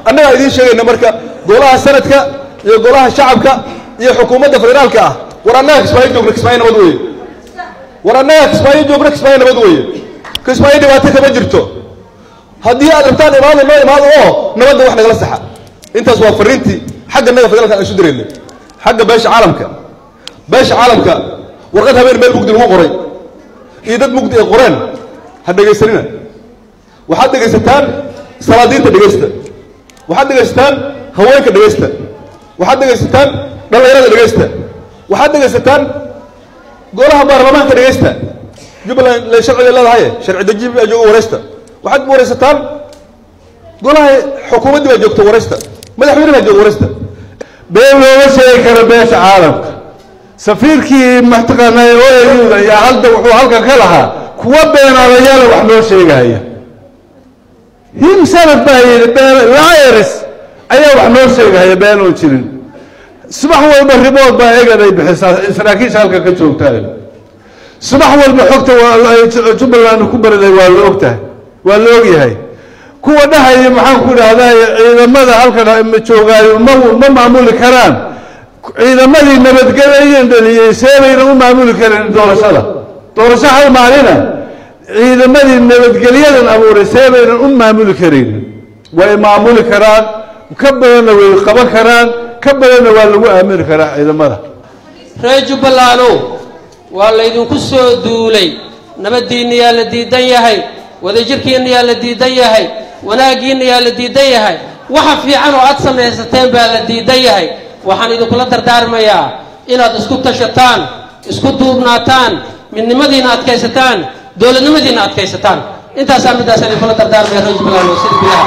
annagaa idiin sheegayna marka golaha sanadka iyo golaha shacabka iyo xukuumadda federaalka ah war annaga kismaayo joogna kismaayo nabad weeye war annaga kismaayo joogna kismaayo nabad weeye kismaayo dhibaato kama jirto haddii aad rabtaan imaado noo imaado oo nabadda wax nagala saxa intaas waa fariintii xagga naga federaalka aan isu diraynay xagga beesha caalamka beesha caalamka warqad habeen meel mugdi lagu qoray iyo dad mugdi ay qoreen ha dhegaysanina waxaad dhegaysataan salaadiinta dhegaysta waxaad dhegaysataan haweenka dhegaysta waxaad dhegaysataan dhallinyarada dhegaysta waxaad dhegaysataan golaha baarlamaanka dhegaysta jubbaland le sharciga leedahay sharci deji baa jooga waraysta waxaad waraysataan golaha xukuumaddii baa joogta waraysta madaxweyne baa jooga waraysta been looma sheegi karo beesha caalamka safiirkii mataqaanaa oyayuda iyo hadda wuxuu halkan ka lahaa kuwa beenaadayaala wax noo sheegaya himsalaf baa yidhi been liars ayaa wax noo sheegaya been oon jirin subax walba ribood baa egan ay bixisaa saraakiisha halkan ka joogtaa subax walba xogta jubbaland ku bariday waa la ogtahay waa la ogyahay kuwa dhahaya maxaan ku idhahdaa ciidamada halkan joogaayo ma ma maamuli karaan ciidamadii nabadgelyan dhaliyey seebayna u maamuli karin doorashada doorasho hal maalina ciidamadii nabadgelyadan abuuray seebaynan u maamuli karin way maamuli karaan ka badanna way qaban karaan ka badanna waa lagu aamini karaa ciidamada reer jubbalandow waa laydinku soo duulay nabaddiinna yaa la diidan yahay wadajirkiinna yaa la diidan yahay wanaaggiinna yaa la diidan yahay waxa fiican oo aad samaysateen baa la diidan yahay waxaan idinkula dardaarmayaa inaad isku tashataan isku duubnaataan midnimadiina adkaysataan dowladnimadiina adkaysataan intaasaa middaasaan idinkula dardaarmaya reer jubbaland oo sida gudaha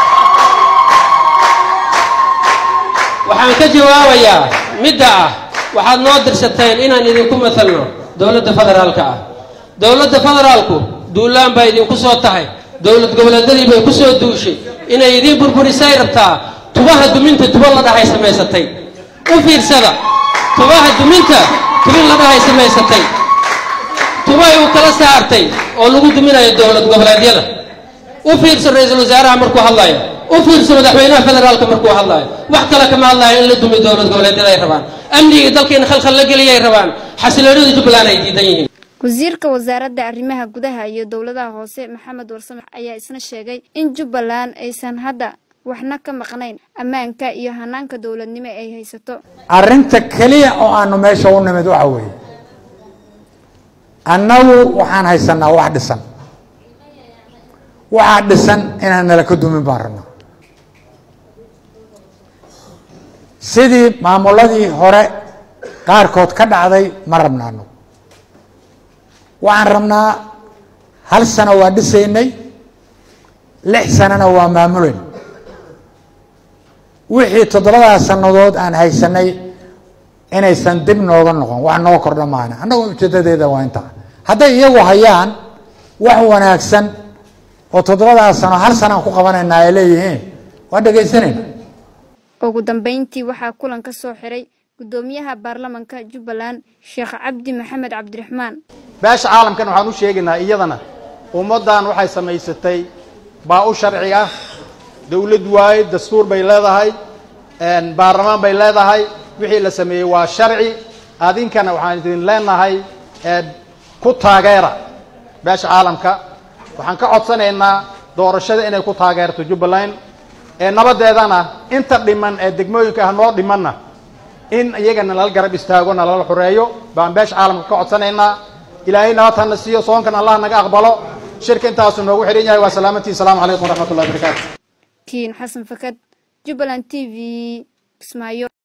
waxaan ka jawaabayaa midda ah waxaad noo dirsateen inaan idinku matalno dowladda federaalka ah dowladda federaalku duulaan baa idinku soo tahay dowlad goboleedyadii bay ku soo duushay inay idiin burburisay rabtaa tubaha duminta tuba la dhahay samaysatay u fiirsada tubaha duminta tubin la dhahay samaysatay tubay uu kala saartay oo lagu duminayo dowlad goboleedyada u fiirso ra-iisul wasaaraha markuu hadlayo u fiirso madaxweynaha federaalka markuu hadlaayo wax kale kama hadlaayo in la dumi dowlad goboleedyada ay rabaan amnigii dalkeena khalkhal la geliyay rabaan xasiloonida jubbaland ay diidan yihiin wasiirka wasaaradda arrimaha gudaha iyo dowladaha hoose maxamed warsame ayaa isna sheegay in jubbaland aysan hadda waxna ka maqnayn ammaanka iyo hanaanka dowladnimo ay haysato arrinta keliya oo aanu meesha u nimid waxa weeye annagu waxaan haysanaa wax dhisan waxaa dhisan inaan nala ka dumin baan rabnaa sidii maamuladii hore qaarkood ka dhacday ma rabnaano waxaan rabnaa hal sano waa dhisaynay lix sanona waa maamulayn wixii toddobadaas sannadood aan haysanay inaysan dib nooga noqon wax noo kordha maana annagu ujeedadeeda waa intaa hadday iyagu hayaan wax wanaagsan oo toddobadaas sano hal sanaan ku qabanaynaa ay leeyihiin waa dhegaysanayna ugu dambeyntii waxaa kulan ka soo xiray gudoomiyaha baarlamanka jubbaland sheekh cabdi maxamed cabdiraxmaan beesha caalamkan waxaan u sheegaynaa iyadana ummaddan waxay samaysatay baa u sharci ah dowlad waaye dastuur bay leedahay baarlamaan bay leedahay wixii la sameeyey waa sharci adinkana waxaan idin leenahay ku taageera beesha caalamka waxaan ka codsanaynaa doorashada inay ku taageerto jubbaland ee nabadeedana inta dhiman ee degmooyinka ah noo dhimanna in iyagana nala garab istaago nalala xoreeyo baan beesha caalamka ka codsanaynaa ilaahay nabad hana siiyo soonkan allah naga aqbalo shirka intaasu noogu xidhan yahay waa salaamantii asalaamu calaykum waraxmat ullahi barakaatu kiin xasan fakad jubbaland t v kismaayo